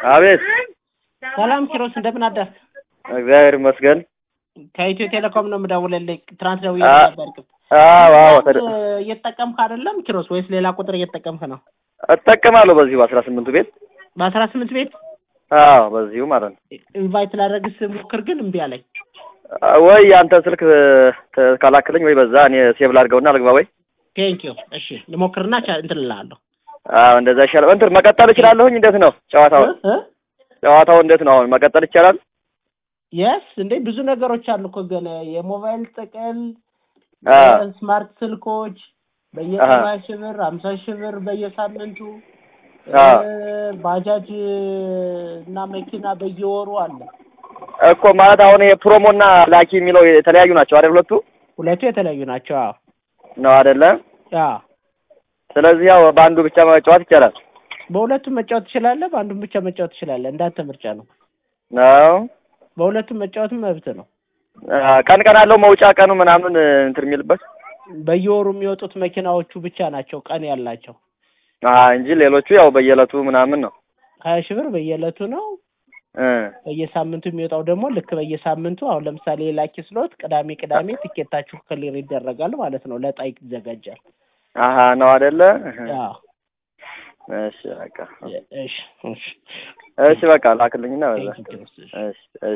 አቤት ሰላም ኪሮስ፣ እንደምን አደርክ? እግዚአብሔር ይመስገን። ከኢትዮ ቴሌኮም ነው የምደውልልህ። ትናንት ደውዬ አ- ነበር። አዎ አዎ ተደ- እየተጠቀምክ አይደለም ኪሮስ? ወይስ ሌላ ቁጥር እየተጠቀምክ ነው? እጠቀማለሁ በዚሁ በአስራ ስምንቱ ቤት በአስራ ስምንት ቤት አዎ በዚሁ ማለት ነው። ኢንቫይት ላደርግ ስሞክር ግን እምቢ አለኝ። ወይ የአንተ ስልክ ተ- ካላክልኝ ወይ በዛ እኔ ሴቭ ላድርገውና ልግባ ወይ ቴንኪዩ። እሺ ልሞክርና ቻ- እንትን እልሃለሁ። አዎ እንደዛ ይሻላል። እንትን መቀጠል እችላለሁኝ። እንዴት ነው ጨዋታው? እ? እ? ጨዋታው እንዴት ነው አሁን መቀጠል ይቻላል? የስ እንዴ ብዙ ነገሮች አሉ እኮ ገና የሞባይል ጥቅል አ ስማርት ስልኮች አሀ። በየሰባ ሺህ ብር ሀምሳ ሺህ ብር በየሳምንቱ አ እ፣ ባጃጅ እና መኪና በየወሩ አለ። እኮ ማለት አሁን ይሄ ፕሮሞና ላኪ የሚለው የተለያዩ ናቸው አይደል? ሁለቱ ሁለቱ የተለያዩ ናቸው። አዎ ነው አይደለ? አዎ ስለዚህ ያው በአንዱ ብቻ መጫወት ይቻላል በሁለቱም መጫወት ትችላለህ፣ በአንዱም ብቻ መጫወት ትችላለህ። እንዳንተ ምርጫ ነው። ነው። በሁለቱም መጫወትም መብት ነው። አ፣ ቀን ቀን አለው መውጫ ቀኑ ምናምን እንትን የሚልበት በየወሩ የሚወጡት መኪናዎቹ ብቻ ናቸው ቀን ያላቸው። አ እንጂ ሌሎቹ ያው በየዕለቱ ምናምን ነው ሀያ ሺህ ብር በየዕለቱ ነው። እ በየሳምንቱ የሚወጣው ደግሞ ልክ በየሳምንቱ አሁን ለምሳሌ የላኪ ስሎት ቅዳሜ ቅዳሜ ትኬታችሁ ክሊር ይደረጋል ማለት ነው። ለዕጣ ይዘጋጃል። አሀ ነው አይደለ? አዎ እሺ በቃ እሺ እሺ እሺ በቃ ላክልኝና በዛ ቴንኪው ኪሮስ። እሺ እሺ